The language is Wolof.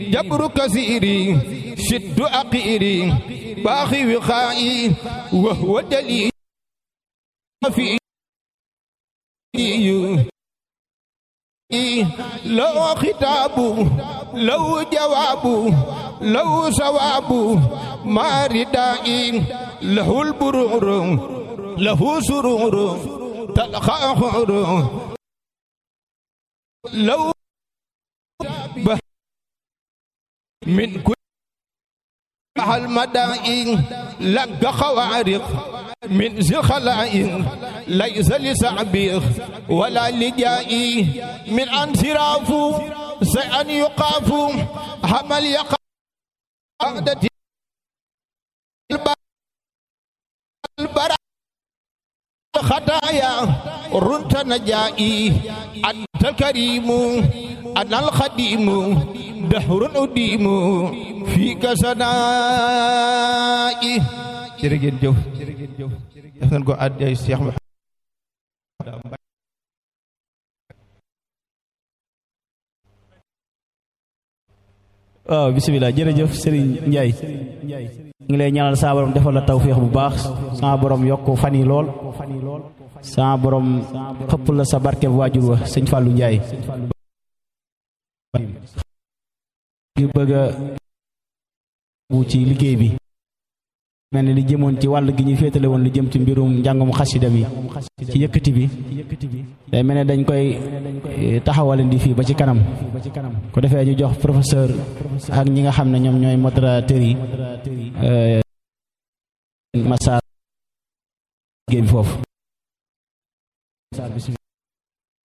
جبر كثيري شد أقيري باخي وخائي وهو دليل في لو خطاب لو جواب لو ثواب ما ردائي له البرور له سرور تلقى خور لو من كل المدائن لك خوارق من ذي خلائق ليس لسعبيخ ولا لجائي من انصراف سأن يقاف حمل يقع عقدة البراء خطايا رنت نجائي أنت الكريم أنا الخديم دهر أديم فيك سنائي jërëjëf jëf def nañ ko àddiyay Cheikh Mouhamed waaw bisimilah jërëjëf Serigne Ndiaye ngi lay ñaanal saa borom defal la tawféex bu baax saa borom yokk fan yi lool saa borom xëpp la sa barke waajur wa sëñ Fallou Ndiaye ngir bëgg a wu ci liggéey bi mel ni li jëmoon ci wàll gi ñu féetale woon li jëm ci mbirum njàngum xasida mi ci yëkkati bi day mel ne dañ koy taxawalandi fii ba ci kanam ko defee ñu jox professeur ak ñi nga xam ne ñoom ñooy modérateur yi Massar liggéey bi foofu